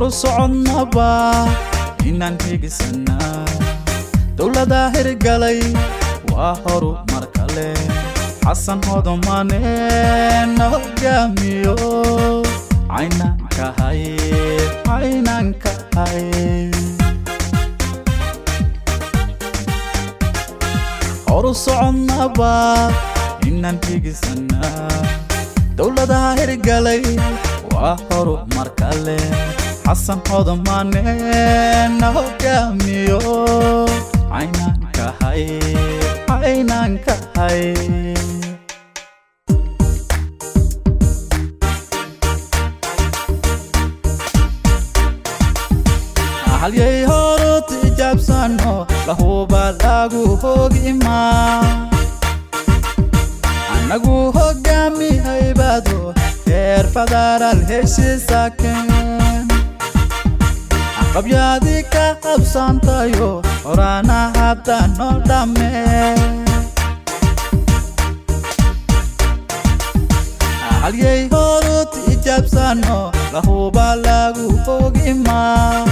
horu socodnaba inaan higisanaa dowladaa hirgalay waa horu mar kale xasan hodomane na hogaamiyo caynankahay caynankahay horu socodnaba inaan higisanaa dowladaha hirgalay waa horu mar kale xasan hodomane na hogaamiyo caynankahay caynankahay halyay horu tijaabsano lahuba lagu hogimaa anagu hogaami haybado heer federaal heshiisakeen qabyaadii ka qabsantayo horana hadda noo dhamme halyay horu tijaabsano lahuba lagu hogimaa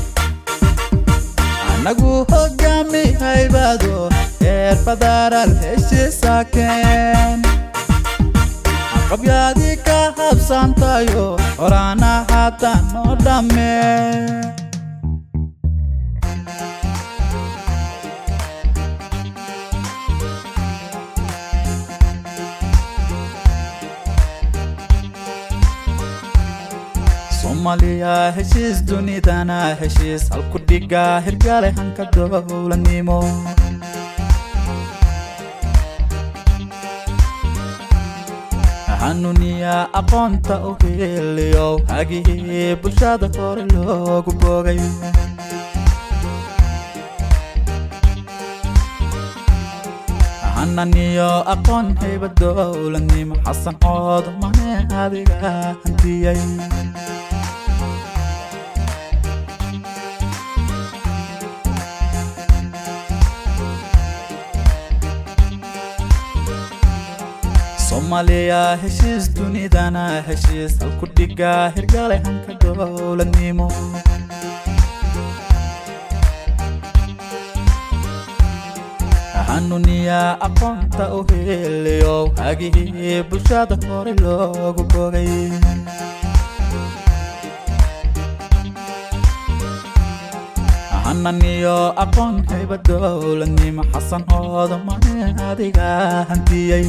anagu hogaami haybado heer federaal heshiisakeen qabyaadii ka habsantayo horana hadda noo dhamme soomaaliya heshiis dunidana heshiis halku dhiga hirgale hanka dowladnimo xanuuniya aqoonta u heliyo hagihii bulshada hore loogu boogay hananiyo aqoon hayba dowladnimo xasan cood mane adiga hantiyay soomaaliya heshiis dunidana heshiis halku dhiga hirgale hanka dowladnimo xanuuniya aqoonta u heliyo hagihii bulshada hore loogu bogay hananiyo aqoon hayba dowladnimo xasan hooda mane adiga hantiyay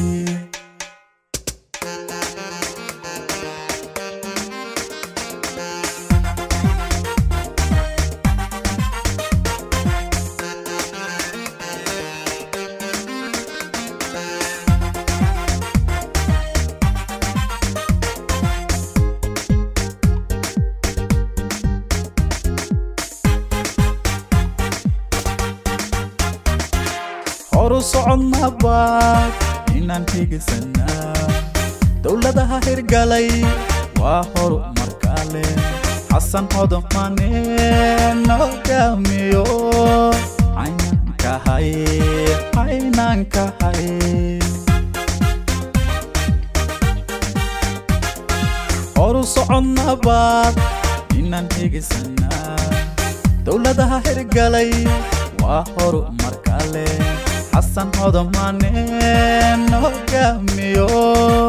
horu socodnaba inaan higisanaa dowladaha hirgalay waa horu mar kale xasan hodomane na hogaamiyo caynankahay caynankahay horu socodnaba inaan higisanaa dowladaha hirgalay waa horu mar kale xasan hodomane na hogaamiyo